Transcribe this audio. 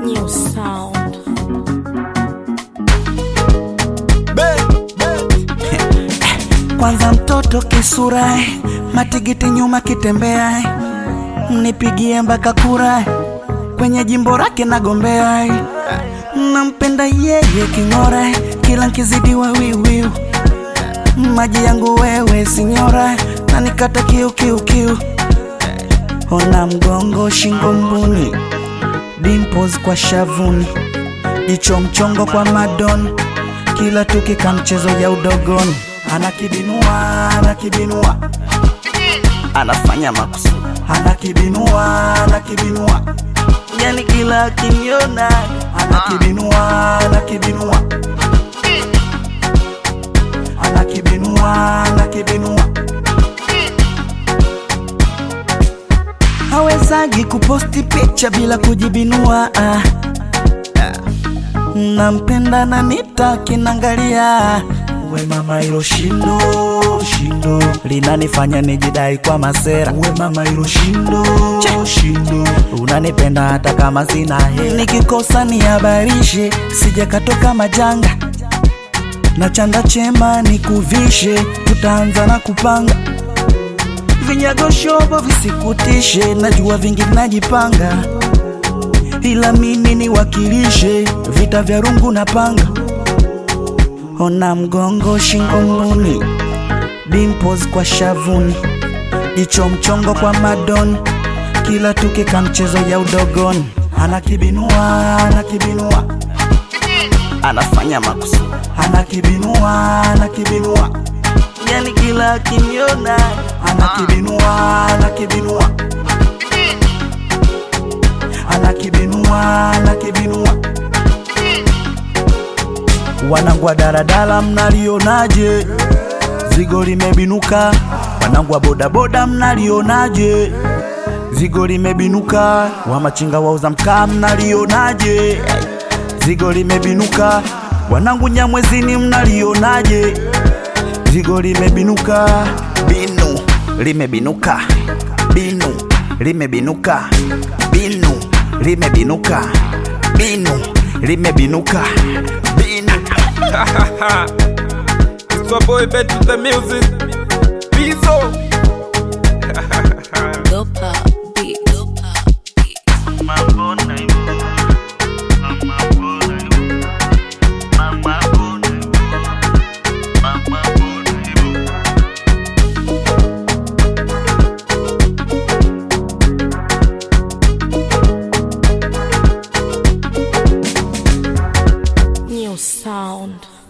New sound. Kwanza mtoto kisura, matigiti nyuma kitembea, mnipigie mpaka kura, kwenye jimbo lake nagombea, nampenda yeye king'ora, kila nkizidiwa wiwiu, maji yangu wewe sinyora, na nikata kiu kiu kiu, ona mgongo shingo mbuni, dimples kwa shavuni, jicho mchongo kwa madoni, kila tukika mchezo ya udogoni anakibinua anakibinua anafanya makusudi anakibinua anakibinua yani kila akiniona anakibinua anakibinua anakibinua anakibinua hawezagi kuposti picha bila kujibinua ah. nampenda na nitakinangalia we mama hilo shindo shindo linanifanya nijidai kwa masera we mama hilo shindo shindo unanipenda hata kama sina hela nikikosa nihabarishe sijakatoka majanga na chanda chema nikuvishe tutaanza na kupanga vinyago shobo visikutishe najua vingi najipanga ila mimi niwakilishe vita vya rungu na panga ona mgongo shingo mbuni dimples kwa shavuni jicho mchongo kwa madoni kila tukika mchezo ya udogoni anakibinua anakibinua anafanya makusudi anakibinua anakibinua yani kila akiniona anakibinua anakibinua anakibinua anakibinua wanangu wa daladala mnalionaje zigo limebinuka wanangu wa bodaboda mnalionaje zigo limebinuka wa machinga wauza mkaa mnalionaje zigo limebinuka wanangu nyamwezini mnalionaje zigo limebinuka binu limebinuka binu limebinuka binu limebinuka binu limebinuka binu It's your boy Bet with the music. Pizzo. Dopa beat. Dopa beat. New sound.